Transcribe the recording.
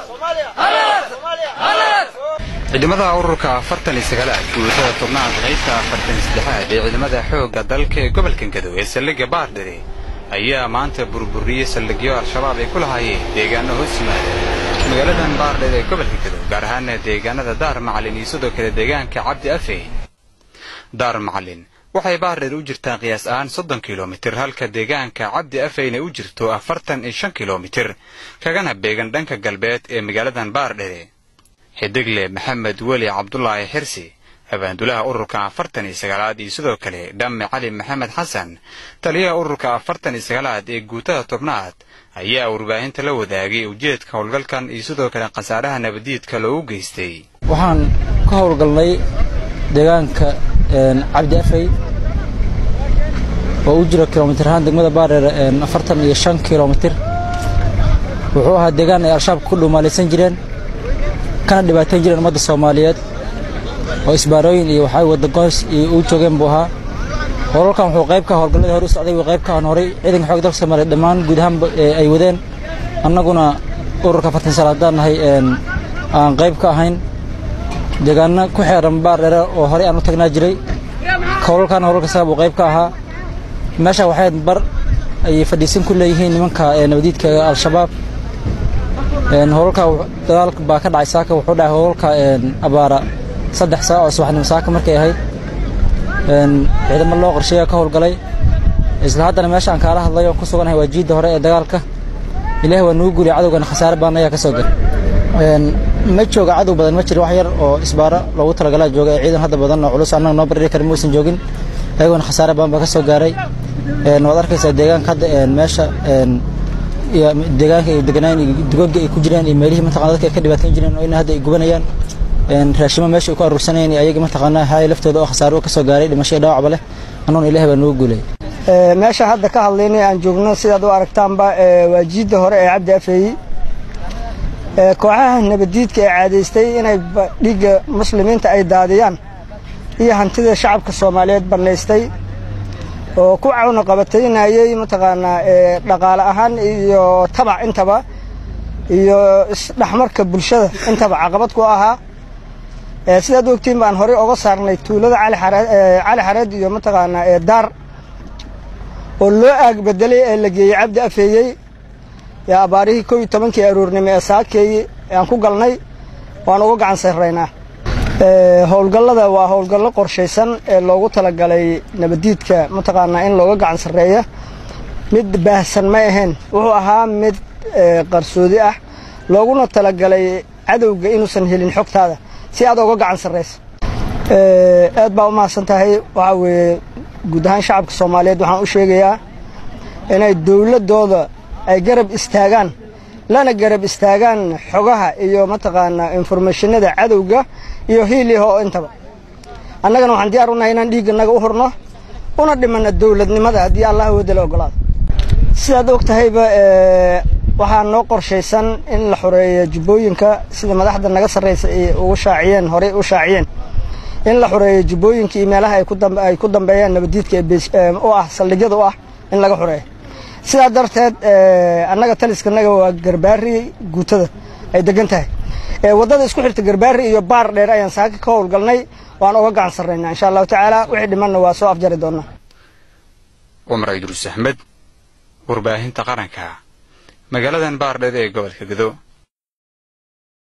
ciidamada ururka afartan iyo sagaalaad guutada tobnaad qaybta afartan iyo saddexaad ee ciidamada xoogga dalka ee gobolka gadow ee saldhigga baardhire ayaa maanta burburiyey saldhigyo al-shabaab ay ku lahaayeen deegaano hoos yimaada magaaladan baardhire ee gobolka gadow gaar ahaana deegaanada daar macalin iyo sidoo kale deegaanka cabdi afeyn daar macalin waxay baardhir u jirtaa qiyaas ahaan soddon kilomitir halka deegaanka cabdi afeyn ay u jirto afartan iyo shan kilomitir kagana beegan dhanka galbeed ee magaaladan baardhire xidigle maxamed weli cabdulaahi xirsi abaandulaha ururka afartan iyo sagaalaad iyo sidoo kale dhamme cali maxamed xasan taliyaha ururka afartan iyo sagaalaad ee guutada tobnaad ayaa warbaahinta la wadaagay ujeedka howlgalkan iyo sidoo kale khasaaraha nabadiidka loogu geystay waxaan ka howlgalnay deegaanka cabdi afey oo u jira kilomitir ahaan degmada baadheer afartan iyo shan kilomitir wuxuu ahaa deegaan ay al-shabaabka ku dhumaalaysan jireen kana dhibaatayn jireen ummadda soomaaliyeed oo isbaarooyin iyo waxaa wadagoos iyo uu joogeen buu ahaa howlalkan wuxuu qayb ka howlgalladii hore u socday qayb ka aan horay ciidanka xoog dalka soomaaliyeed dhammaan guud ahaanba ay wadeen annaguna ururka afartan sal haddaan nahay aan qayb ka ahayn deegaano ku xeeran baardheere oo horey aan u tagnaa jiray howlalkan howlalka saga buu qayb ka ahaa meesha waxay bar ay fadhiisan ku leeyihiin nimanka nabadiidka al-shabaab howlalka dagaalka baa ka dhacay saaka wuxuu dhacay howlalka abaara saddex saac oo subaxnimo saaka markay ahayd ciidamo loo qorsheeya ka howlgalay isla haddana meesha aan kaala hadlay oon ku suganahay waa jiidda hore ee dagaalka ilaahi waa nugu guuliyay cadowgana khasaare baan ayaa ka soo gal ma jooga cadow badan ma jiro wax yar oo isbaaro loogu talagalaa jooga ee ciidan hadda badan oo culus annaga noo bardhiri karin muusan joogin ayagoona khasaare badan baa ka soo gaaray waad arkaysaa deegaanka hadda meesha iyo deegaanka ay deganaan iyo dugoga ay ku jiraan iyo meelihii mataqana dadka ay ka dhibaatayn jireen oo ina hadda ay gubanayaan raashimo meesha ay ku aruursanayeen iyo ayaga mataqaanaa haay laftooda oo khasaaro ka soo gaaray dhimasho iyo dhaawacba leh annuuna ilahi baa noogu guulayay meesha hadda ka hadlaynay aan joogno sidaad u aragtaanba waa jiidda hore ee cabdi afeeyi kooxaha nabadiidka ee caadaystay inay dhiigga muslimiinta ay daadiyaan iyo hantida shacabka soomaaliyeed bannaystay oo ku cawna qabataynayey mataqaanaa dhaqaale ahaan iyo tabac intaba iyo isdhexmarka bulshada intaba caqabad ku ahaa sidaad ogtiin baan horey oga saarnay tuulada cali xareed iyo mataqaanaa daar oo loo aag bedelay ee la geeyey cabdi afeeyey yaa abaarihii kow iyo tobankii aroornimo ee saakeeyi aan ku galnay waan uga gacan sarraynaa howlgallada waa howlgallo qorshaysan ee loogu talagalay nabadiidka mataqaanaa in looga gacan sarreeya mid baahsan ma ahayn wuxuu ahaa mid qarsoodi ah looguna talagalay cadowga inuusan helin xogtaada si aad oga gacan sarrayso aad baa u mahadsan tahay waxaa weeye guud ahaan shacabka soomaaliyeed waxaan u sheegayaa inay dowladdooda ay garab istaagaan lana garab istaagaan xogaha iyo mataqaanaa informationada cadowga iyo hiiliho oo intaba annagana waxaan diyaar u nahay inaan dhiigganaga u hurno una dhimanna dowladnimada haddii allah wadala ogolaado sidaad og tahayba waxaa noo qorshaysan in la xoreeyo jubbooyinka sida madaxda naga sarraysa ay ugu shaaciyeen horey u shaaciyeen in la xoreeyo jubbooyinka iyo meelaha ay ku dambeeyaan nabadiidka u ah saldhigyada u ah in laga xoreeyo sidaa darteed annaga taliskanaga waa garbaari guutada ay degan tahay waddada isku xirta garbaari iyo baar dheer ayaan saaka ka howlgalnay waan oga gacan sarraynaa insha allahu tacaala wixii dhimanna waa soo afjari doonaa cumar idruus axmed warbaahinta qaranka magaaladan baardheer ee gobolka gado